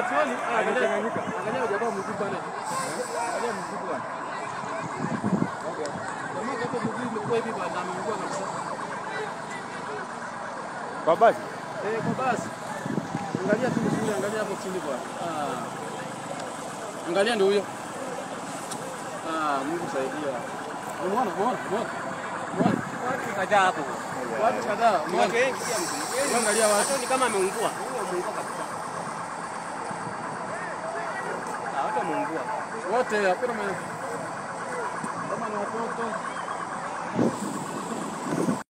swali, ah, angalia Amechanganyika. angalia jamaa mguu pale. Angalia mguu bwana. Jamaa hapo mguu imekuwa hivi bwana, ameungua kabisa. Kwa basi. Eh, kwa basi. Angalia tu vizuri, angalia hapo chini bwana. Ah. Angalia ndio huyo. Ah, Mungu saidia. Umeona, umeona, umeona. Umeona? Watu kadhaa hapo. Watu kadhaa, Watu umeona? wengi pia mtu. Angalia watu. Watu ni kama ameungua. Huyo ameungua kabisa. Ah, watu wameungua. Wote hakuna mwenye kama ni watoto